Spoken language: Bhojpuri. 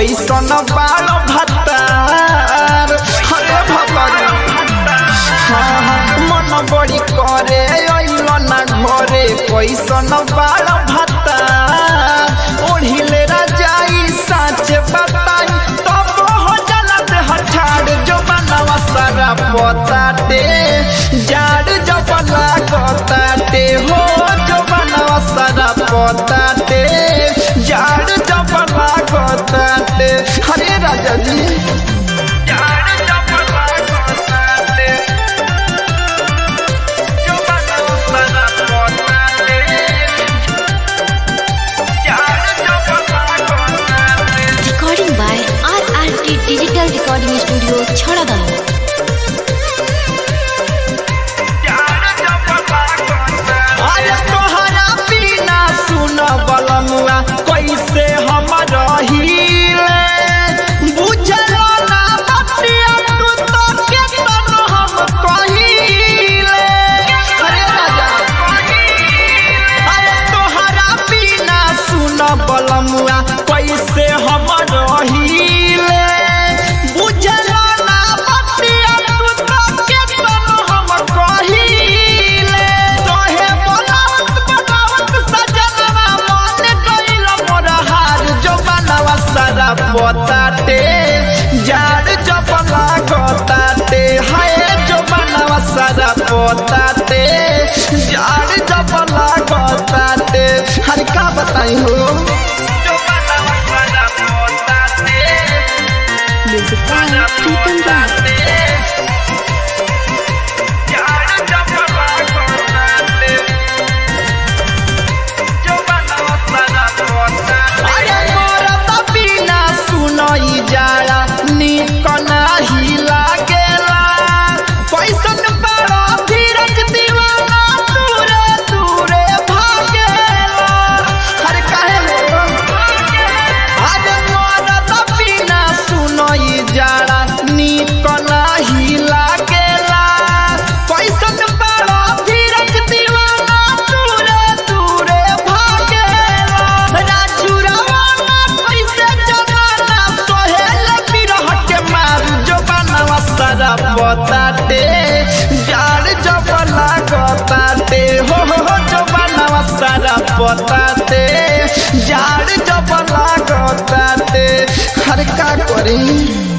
कैसन बाल भतार हरे भगवान मन बड़ी करे अइल ना घरे कैसन बाल भतार ओढ़िले राजाई साच बताई तब हो जलत हठार जो बनवा सारा पताटे जाड़ जब लागताटे हो जो बनवा सारा पताटे जाड़ जब लागताटे हरे राजा जी जाड़ जब लागताटे जो बनवा सारा पताटे जाड़ जब लागताटे Recording by RRT Digital Recording Studio, Chhadagaon. अरे तोहरा बिना सुन बलमुआ कैसे हम रहीले बुझलो ना बतिया तू तो केतन हम कहीले अरे राजा अरे तोहरा बिना सुन बलमुआ कैसे हम रहीले बुझलो ना बतिया तू तो केतन हम कहीले तोहे बनावत बनावत सजनवा मन गइल मोर हार जो बनवा सारा पोताटे जाड़ जब लागताटे हाय जो बनवा सारा पोताटे जाड़ जब लागताटे हर का बताई हो जो बनवा सारा पोताटे Music by Pritam Raj. अरे मोरा त बिना सुनई जाला निक नाही लागेला कैसन बड़ा धीरज दीवाना दूरे दूरे भागेला अरे काहे हो अरे मोरा त बिना सुनई जाला निक नाही लागेला कैसन बड़ा धीरज दीवाना दूरे दूरे भागेला राजू रवाना कैसे जमाना सोहेल बिरह के मारू जो बनवा सारा बताते जाड़ जब लागताते हो हो हो जो बनवा सारा बताते जाड़ जब लागताते हर का करी